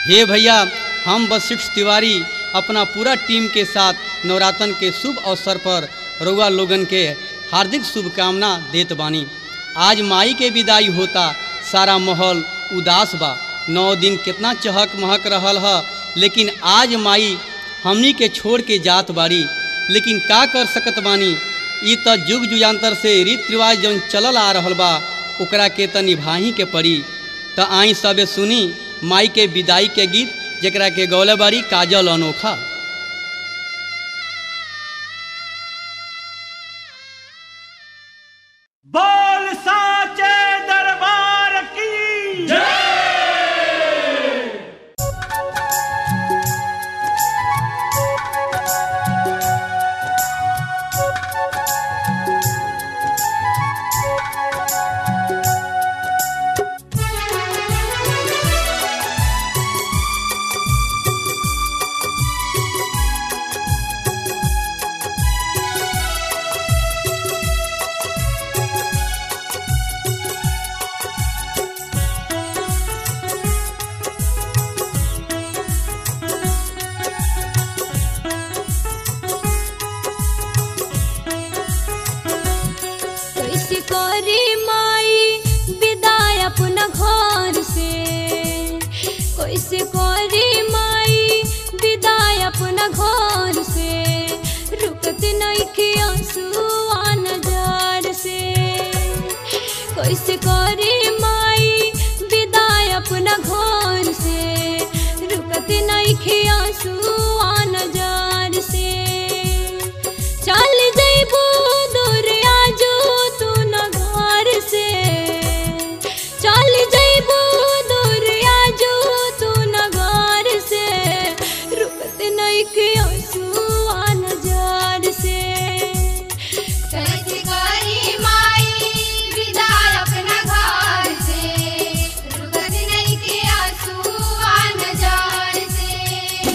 हे भैया हम वशिष्ठ तिवारी अपना पूरा टीम के साथ नवरातन के शुभ अवसर पर रउआ लोगन के हार्दिक शुभकामना देत बानी आज माई के विदाई होता सारा माहौल उदास बा नौ दिन कितना चहक महक रहल ह लेकिन आज माई हमनी के छोड़ के जात बाड़ी लेकिन का कर सकत बानी ई त जुग जुगान्तर से रीति रिवाज जौन चलल आ रहल बा ओकरा के त निभाही के पड़ी त आई सबे सुनी माई के विदाई के गीत जेकरा के गौले बाड़ी काजल अनोखा बोल साचे दरबार की कैसे करे माई विदाई अपना घर से कैसे करे माई विदाई अपना घर से रुकत नहीं के आंसुआ नजर से कैसे करे माई विदाई अपना घर से रुकत नहीं के आंसुआ नजर से चल जइबू दूर आजू तू न घर से चल जइबू दूर आजू तू न घर से रुकत नहीं के आंसुआ नजर से कैसे करी माई विदाई अपना घर से रुकत नहीं के आंसू आ नजर से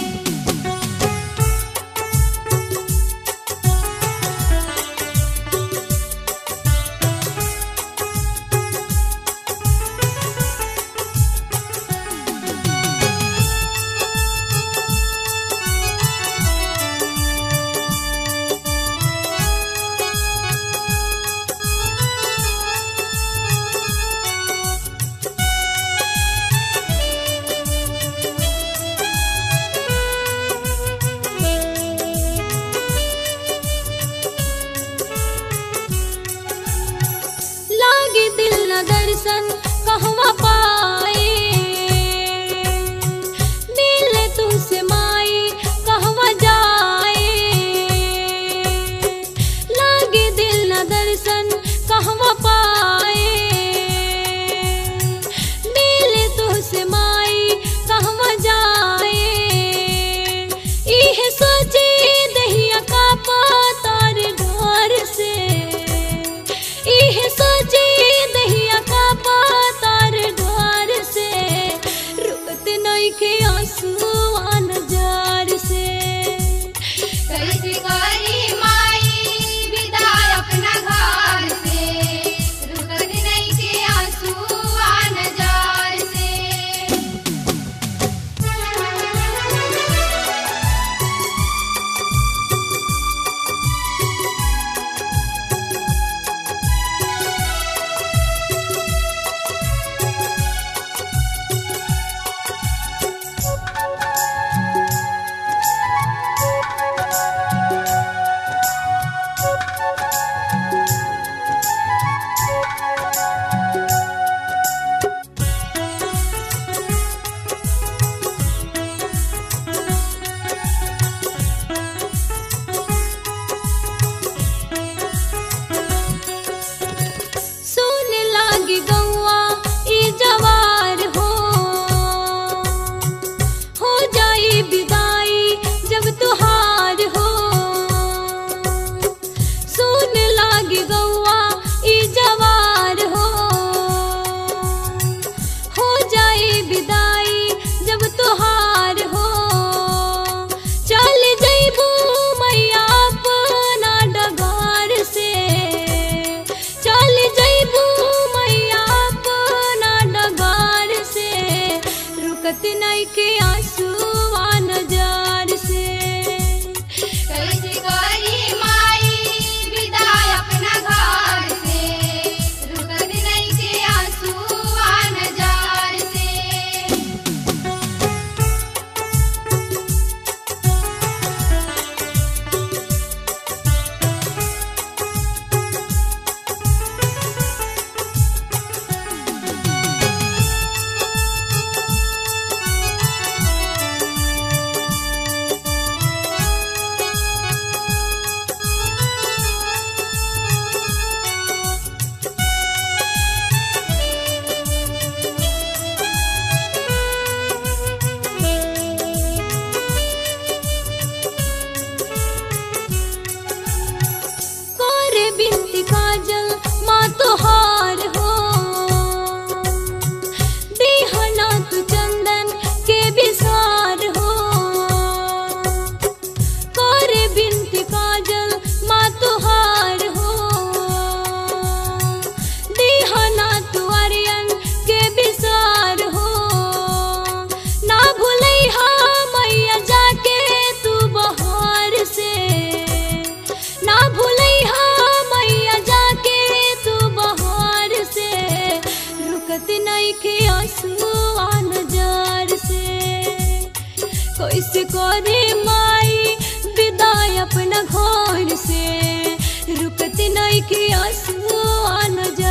लागे दिल न दर्शन कहवा पाए मिले तुमसे माई कहवा जाए लागे दिल न दर्शन कहवा पाए मिले तुमसे माई कहवा जाए इह सोचे दहिया का पातार डर से इह सोचे दहिया का पातार डर से रुकत नहीं के आंसुआ नजर से कैसे करी माई विदाई अपना घर से रुकत नहीं के आंसू आ नजर से रुकत नहीं के आंसुआ नजार से कैसे करी माई विदाई अपना घर से रुकत नहीं के आंसू नजार से कोरे बिनती काजल माँ तोहार हो देहना तू चंदन के विसार हो कोरे बिनती काजल माँ तोहार हो देहना तू अरियन के विसार हो ना भूलैहा मैया जाके तू बहार से ना भूलैहा मैया जाके तू बहार से रुकत नहीं के आंसुआ नजार से कैसे करे माई विदाई अपना घर से रुकत नहीं के आंसुआ नजार